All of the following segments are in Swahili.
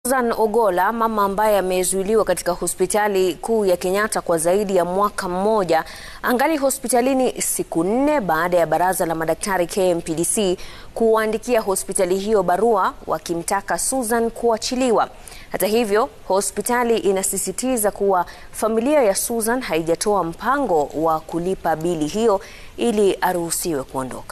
Susan Ogolla, mama ambaye amezuiliwa katika hospitali kuu ya Kenyatta kwa zaidi ya mwaka mmoja, angali hospitalini siku nne baada ya baraza la madaktari KMPDC kuwaandikia hospitali hiyo barua wakimtaka Susan kuachiliwa. Hata hivyo, hospitali inasisitiza kuwa familia ya Susan haijatoa mpango wa kulipa bili hiyo ili aruhusiwe kuondoka.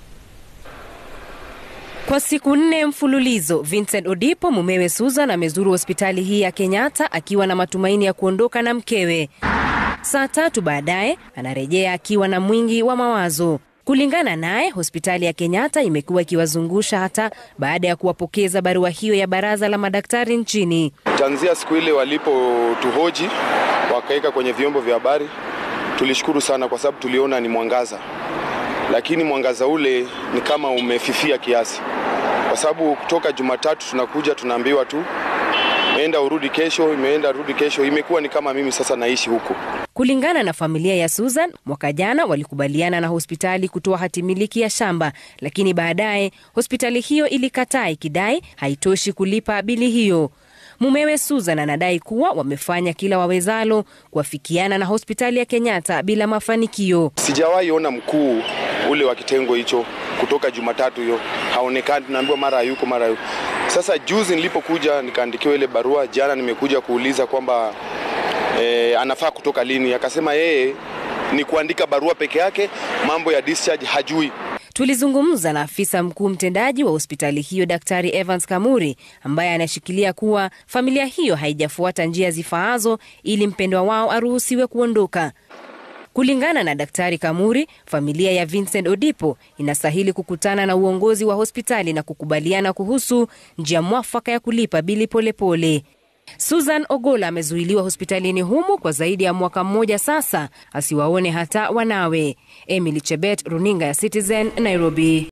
Kwa siku nne mfululizo, Vincent Odipo mumewe Susan amezuru hospitali hii ya Kenyatta akiwa na matumaini ya kuondoka na mkewe. Saa tatu baadaye anarejea akiwa na mwingi wa mawazo. Kulingana naye, hospitali ya Kenyatta imekuwa ikiwazungusha hata baada ya kuwapokeza barua hiyo ya baraza la madaktari nchini. Tanzia siku ile walipotuhoji wakaweka kwenye vyombo vya habari, tulishukuru sana kwa sababu tuliona ni mwangaza, lakini mwangaza ule ni kama umefifia kiasi, kwa sababu kutoka Jumatatu tunakuja tunaambiwa tu imeenda urudi kesho, imeenda rudi kesho. Imekuwa ni kama mimi sasa naishi huku. Kulingana na familia ya Susan, mwaka jana walikubaliana na hospitali kutoa hatimiliki ya shamba, lakini baadaye hospitali hiyo ilikataa ikidai haitoshi kulipa bili hiyo. Mumewe Susan anadai kuwa wamefanya kila wawezalo kuafikiana na hospitali ya Kenyatta bila mafanikio. Sijawahi ona mkuu ule wa kitengo hicho kutoka Jumatatu hiyo haonekani, tunaambiwa mara hayuko mara hayuko. Sasa juzi nilipokuja nikaandikiwa ile barua, jana nimekuja kuuliza kwamba e, anafaa kutoka lini, akasema yeye ni kuandika barua peke yake, mambo ya discharge hajui. Tulizungumza na afisa mkuu mtendaji wa hospitali hiyo Daktari Evans Kamuri ambaye anashikilia kuwa familia hiyo haijafuata njia zifaazo ili mpendwa wao aruhusiwe kuondoka. Kulingana na Daktari Kamuri, familia ya Vincent Odipo inastahili kukutana na uongozi wa hospitali na kukubaliana kuhusu njia mwafaka ya kulipa bili polepole pole. Susan Ogolla amezuiliwa hospitalini humu kwa zaidi ya mwaka mmoja sasa, asiwaone hata wanawe. Emily Chebet, runinga ya Citizen, Nairobi.